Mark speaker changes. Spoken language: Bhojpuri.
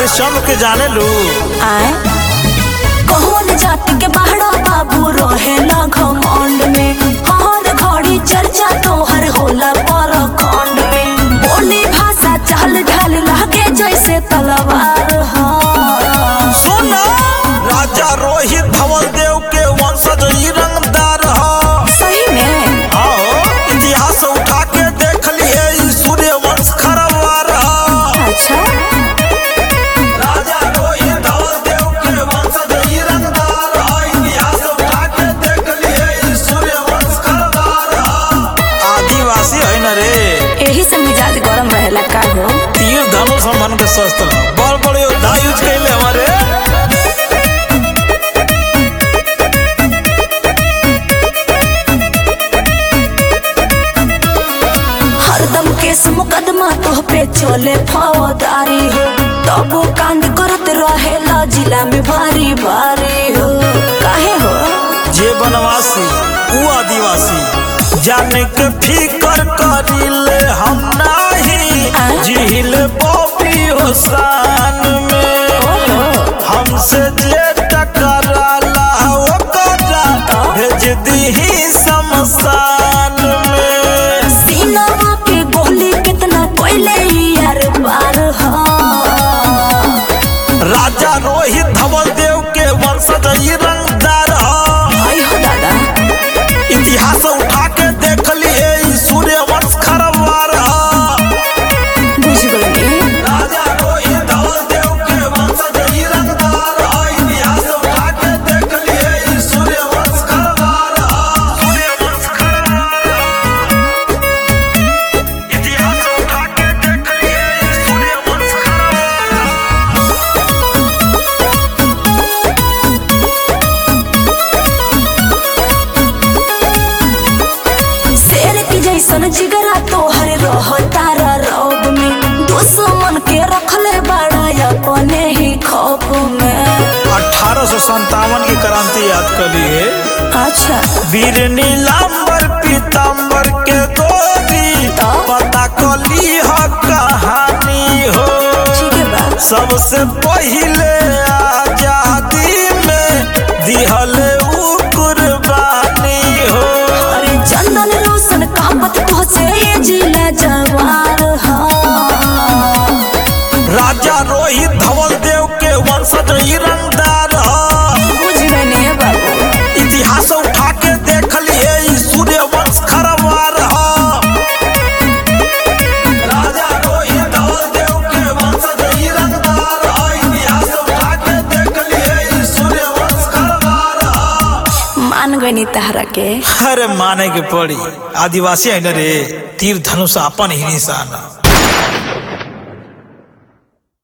Speaker 1: हरिश्चंद्र के जाने लू
Speaker 2: आए कौन जाति के बहरा बाबू रहेला घमंड में हर घड़ी चर्चा तोहर होला पर खंड में बोली भाषा चाल ढाल लागे जैसे तलवार हा
Speaker 1: सुना राजा रोहित धवल देव के वंशज ई रंगदार ह
Speaker 2: सही में
Speaker 1: आओ इतिहास उठा के देख लिए ई सूर्य वंश खरवार ह
Speaker 2: अच्छा
Speaker 1: राजा रोहित धवल देव के वंशज ई रंगदार ह इतिहास उठा के देख लिए ई सूर्य वंश खरवार ह आदिवासी है न रे
Speaker 2: यही से मिजाज गरम रहेला का हो
Speaker 1: तीर धनुष हमन के शस्त्र ह। बड़ बड़ योद्धा यूज कैले हमारे
Speaker 2: हरदम केस मुकदमा तोह पे चले फौदारी हो तबो कांड करत रहेला जिला में भारी भारी हो काहे हो
Speaker 1: जे बनवासी ऊ आदिवासी जाने के फिकर करिले हम नाही
Speaker 2: आय?
Speaker 1: झील बॉबी हुसान में हमसे जे टकराला ओकरा भेज दीही शमशान में
Speaker 2: सीनावा के गोली कितना कोयले यार बार हो
Speaker 1: राजा रोहित धवल देव के वंशज ई रंगदार ह
Speaker 2: आई हो दादा
Speaker 1: इतिहास उठा के देख लिए ई सूर्य वंश खरवार ह
Speaker 2: बुझ गई
Speaker 1: राजा रोहित धवल देव के वंशज ई रंगदार ह इतिहास उठा के देख लिए ई सूर्य वंश खरवार ह सूर्य वंश खरवार ह इतिहास उठा के देख लिए ई सूर्य वंश खरवार ह
Speaker 2: शेर की जैसन जिगरा तोहर रह तारा रौब में दुश्मन के रखले बड़ा अपने ही खौफ में
Speaker 1: अठारह सौ संतावन की क्रांति याद कर लिए
Speaker 2: अच्छा
Speaker 1: वीर नीलांबर पीतांबर के गोरी
Speaker 2: तो?
Speaker 1: पता कली ह कहानी हो
Speaker 2: ठीक है बात
Speaker 1: सबसे पहिले आजादी में दिहले ऊ कुर्बानी हो
Speaker 2: अरे चंदन रोशन कामत पहुँचे ये जिला जवार हा
Speaker 1: राजा रोहित धवल देव के वंशज ई रंगदार ह
Speaker 2: बुझ गए बाबू
Speaker 1: इतिहास उठा के देख लिए ई सूर्य वंश खरवार ह राजा रोहित धवल देव के वंशज ई रंगदार ह इतिहास उठा के देख लिए ई सूर्य वंश खरवार ह
Speaker 2: मान गई तहरा के
Speaker 1: अरे माने के पड़ी आदिवासी है न रे तीर धनुष अपन ही निशान ह।